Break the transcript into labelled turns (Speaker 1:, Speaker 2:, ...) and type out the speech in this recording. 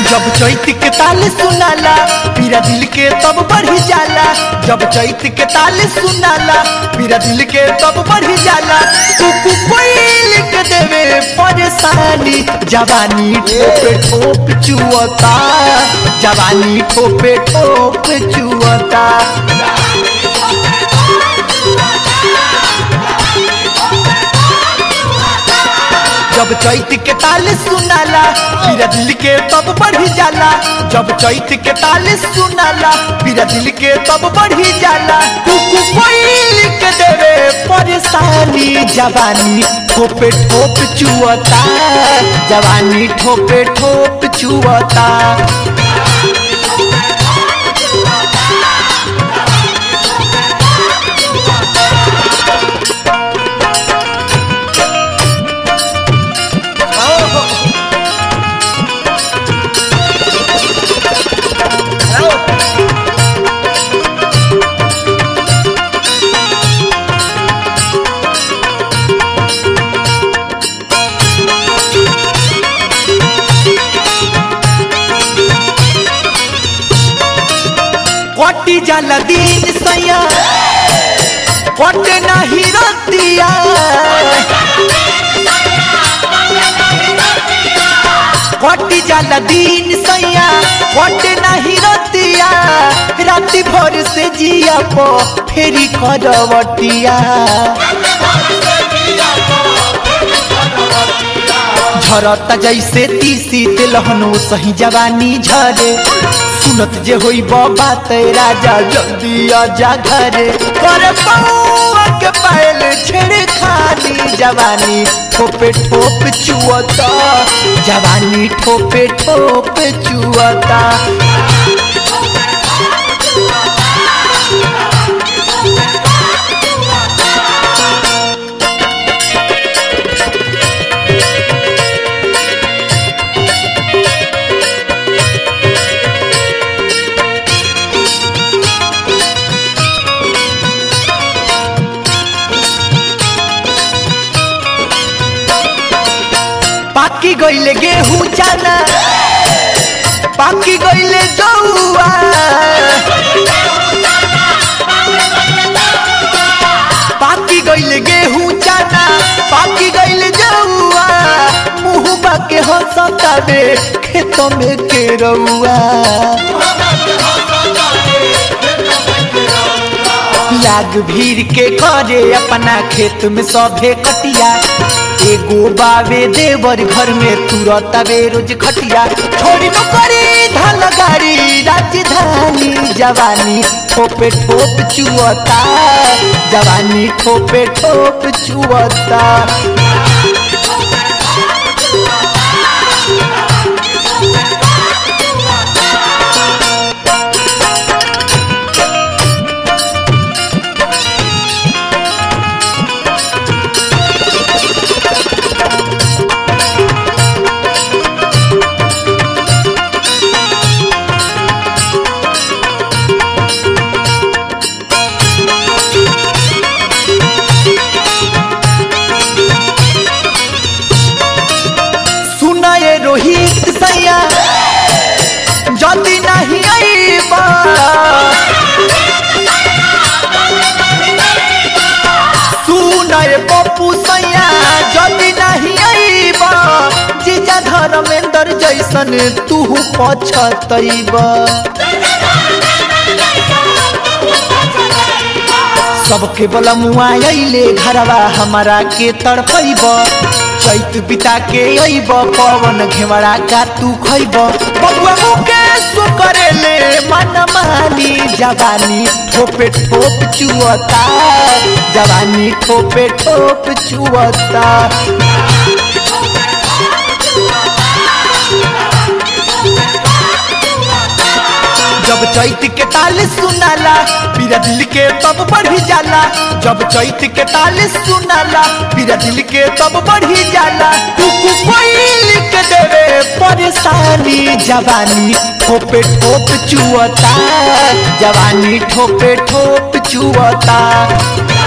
Speaker 1: जब चैत के ताल सुनाला पीरा दिल के तब बढ़ी जाला जब चैत के ताल सुनाला पीरा दिल के तब बढ़ी जाला कुकु कोयल के देवे परेशानी जवानी ठोपे ठोप चुअता जवानी ठोपे ठोप चुअता जब चैत के ताल सुनाला पीरा दिल के तब बढ़ी जाला जब चैत के ताल सुनाला पीरा दिल के तब बढ़ी जाला कुकु कोयल के देवे परेशानी जवानी ठोपे ठोप चुअता जवानी ठोपे ठोप चुअता कटी जाला दिन सैया कटे नहीं रतिया कटी जाला दिन सैया कटे नहीं रतिया राति भर से जिया पो फेरी करवटिया झरता जैसे तीसी तिलहनो सही जवानी झरे सुनत जे होई बाबा ते राजा जल्दी आजा घरे कर पौआ के पायल छेड़े खानी जवानी ठोपे ठोप चुअता जवानी ठोपे ठोप चुअता पाकी गईले गेहूं चाना पाकी गईले जौआ पाकी गईले गेहूं चाना पाकी गईले जौआ मुंह बाके हंसतावे खेत में के रउआ लाग भीड़ के करे अपना खेत में सभे कटिया एगो बावे देवर घर में तुरतावे रोज खटिया छोड़ी नौकरी धन गाड़ी राजधानी जवानी ठोपे ठोप चुअता जवानी ठोपे ठोप चुअता सुनाए रोहित सैया जल्दी नहीं आईबा सुनाए पप्पू सैया जल्दी नहीं आईबा जीजा धर्मेंद्र जैसन तू पछतैबा सबके बला मुआ अइले घरवा हमारा के तड़पैब चैत बिता के अइब पवन घेवड़ा का तू खैब बबुआ मुके सो करेले मन मानी जवानी ठोपे ठोप चुअता जवानी ठोपे ठोप चुअता जब चैत के ताल सुनाला पीरा दिल के तब बढ़ी जाला जब चैत के ताल सुनाला पीरा दिल के तब बढ़ी जाला कुकु कोयल के देवे परेशानी जवानी ठोपे ठोप चुअता जवानी ठोपे ठोप चुअता